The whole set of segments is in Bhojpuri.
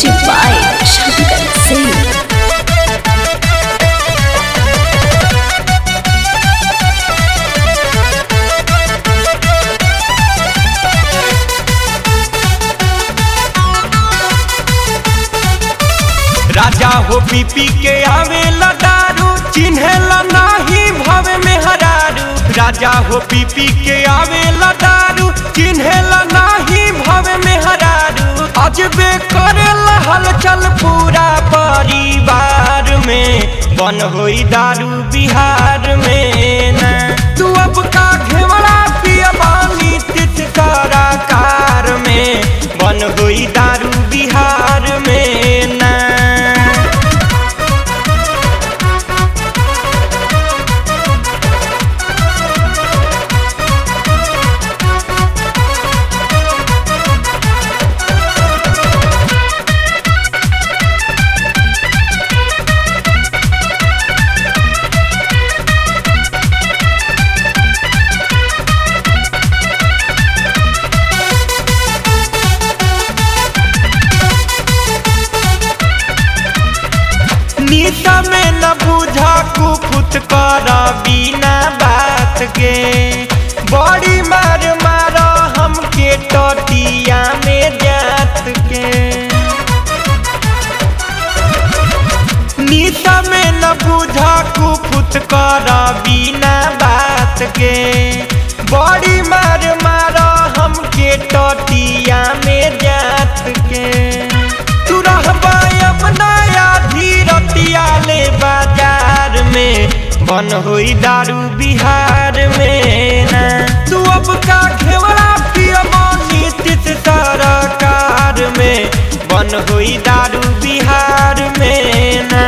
Music by Shankar Singh. राजा हो पी पी के आवेला दारू चिन्हेला नाही भवे में हरारू राजा हो पी पी के आवेला दारू चिन्हेला नाही भवे में हरारू अजबे करेला हलचल पूरा परिवार में बन होई दारू बिहार में ना तू अब का घेवड़ा पिया बानी तित कार में बन होई दारू बिहार में ना नीता में न बुझा कुफुत कर बिना बात के बड़ी मार मार हमके टटिया में जात के नीता में न बुझा कुफुत कर बिना बात के बड़ी मार मार हमके टटिया में जात के तू रहबा अपना धीरतिया ले बाजार में बन होई दारू बिहार में ना तू अब का घेवड़ा पियबो नीतिश सरकार में बन होई दारू बिहार में ना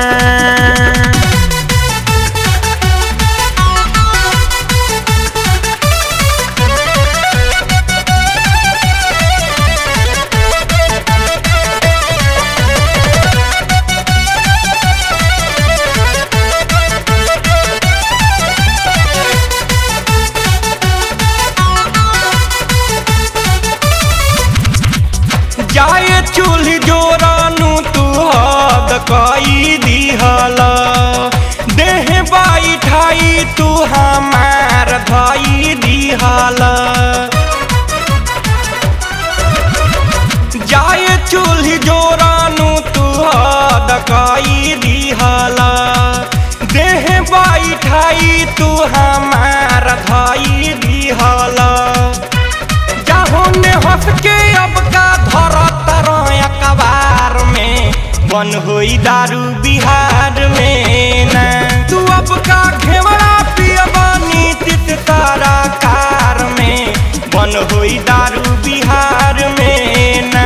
जाए चूल्ही जोरानू तू हद कई दिहल देह बाई ठाई तू हमार धई दिहल जाए चूल्ही जोरानू तू हद कई दिहल देह बाई ठाई तू हमार धई दिहल जाहो ने हंस के अब का धर तरह कबार में बन होई दारू बिहार में ना तू अब का घेवड़ा पियबा नीतिश सरकार में बन होई दारू बिहार में ना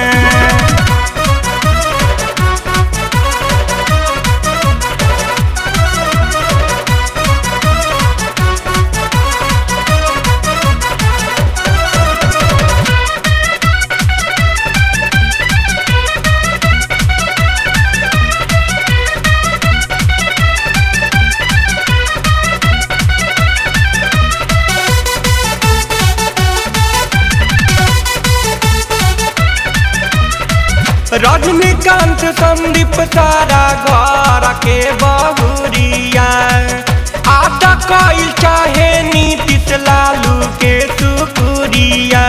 रजनीकांत संदीप सारा घर के बहुरिया आटा कइल चाहे नीतीश लालू के सुकुरिया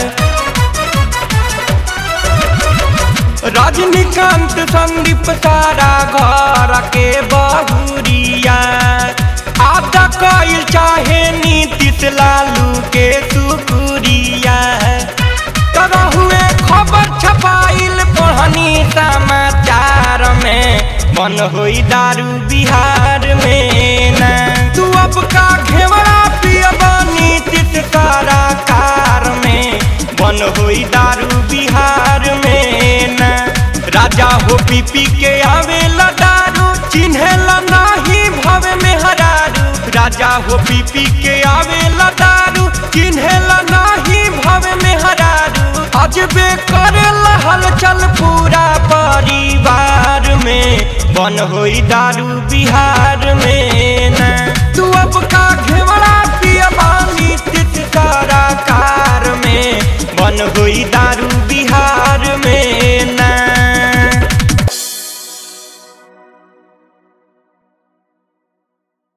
रजनीकांत संदीप सारा घर के बहुरिया आटा कइल चाहे नीतीश लालू के सुकुरिया तरह हुए खबर छपाइल पढ़नी समाचार में बन होई दारू बिहार में ना तू अब का घेवड़ा पियबा नीतिश सरकार में बन होई दारू बिहार में ना राजा हो पी पी के आवेला दारू चिन्हेला नाही भवे में हरारू राजा हो पी पी के आवेला दारू चिन्हेला नाही भवे में हरारू अजबे करेला हलचल पूरा परिवार में बन होई दारू बिहार में ना तू अब का